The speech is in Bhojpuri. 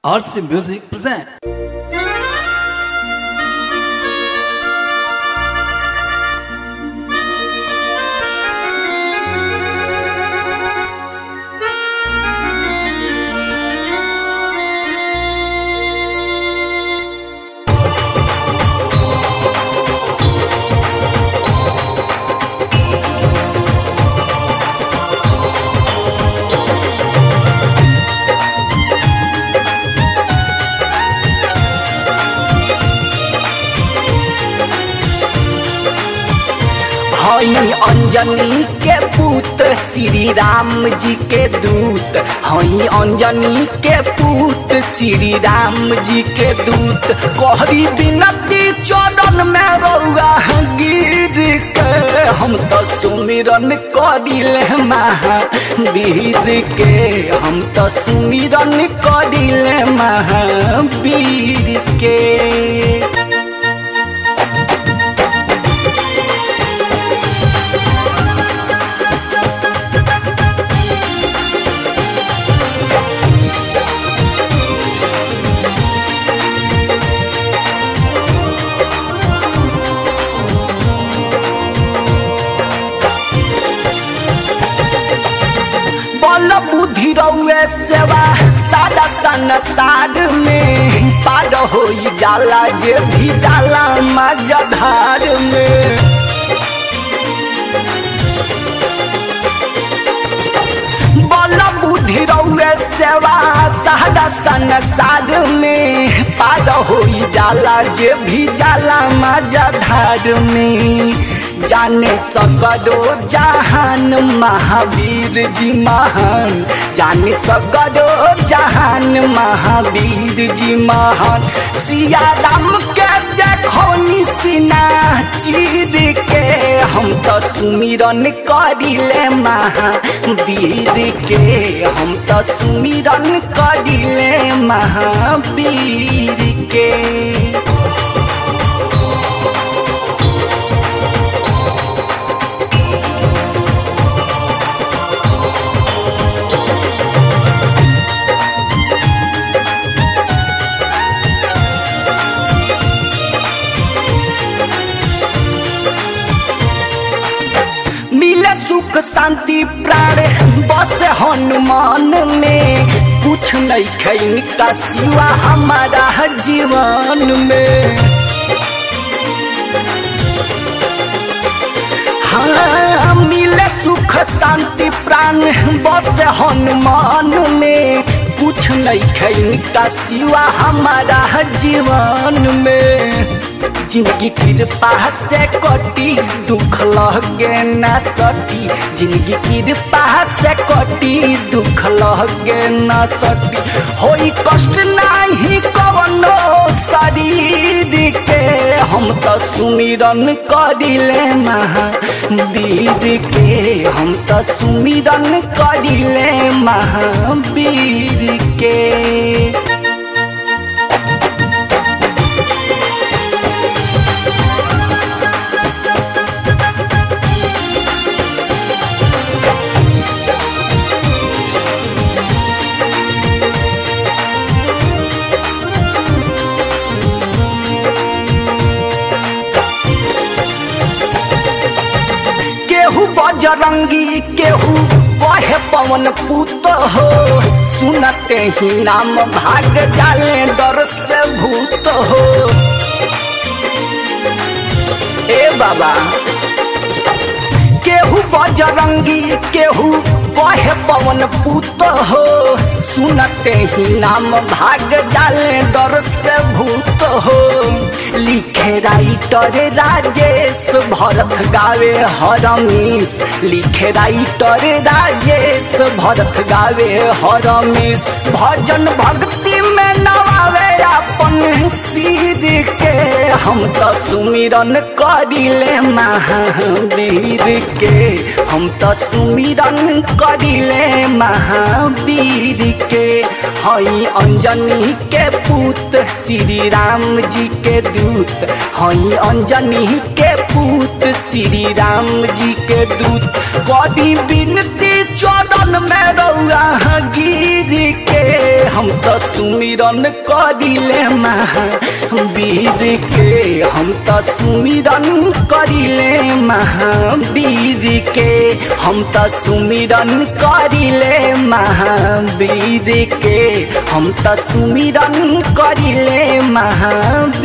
RC Music present. हई अंजनी के पुत्र श्री राम जी के दूत हई अंजनी के पुत्र श्री राम जी के दूत कहरी बिनती चरण में रौआ गिर के हम तो सुमिरन करिले महावीर के हम तो सुमिरन करिले महावीर के बल बुद्धि रउए सेवा सादा संसार में पार हो जाला जे भी जाला मजधार में बल बुद्धि रउए सेवा सादा संसार में पार हो जाला जे भी जाला मजधार में जाने सकरो जहान महावीर जी महान जाने सकरो जहान महावीर जी महान सिया राम के देखो निसिना चीर के हम तो सुमिरन करिले महावीर के हम तो सुमिरन करिले महावीर के मिले सुख शांति प्राण बस हनुमान में कुछ नहीं खैन का सिवा हमारा जीवन में हाँ मिले सुख शांति प्राण बस हनुमान में कुछ नहीं खैन का सिवा हमारा जीवन में जिंदगी कृपा से कटी दुख लगे न सटी जिंदगी कृपा से कटी दुख लगे न सटी होई कष्ट नहीं कवनो शरीर के हम तो सुमिरन करिले महावीर के हम तो सुमिरन करिले महावीर के केहू बजरंगी केहू कहे पवन पुत हो सुनते ही नाम भाग जाले डर से भूत हो ए बाबा केहू बजरंगी केहू कहे पवन पुत हो सुनते ही नाम भाग जाले डर से भूत हो लिखे राइटर राजेश भरत गावे हरमीश लिखे राइटर राजेश भरत गावे हरमीश भजन भक्ति में नवा झुकावे अपन सिर के हम तो सुमिरन करिले महावीर के हम तो सुमिरन करिले महावीर के हई अंजनी के पूत श्री राम जी के दूत हई अंजनी के पूत श्री राम जी के दूत कदी बिनती चरण में रौआ गिर के हम तो सुमिरन करिले महावीर के हम तो सुमिरन करिले महावीर के हम तो सुमिरन करिले महावीर के हम तो सुमिरन करिले महावीर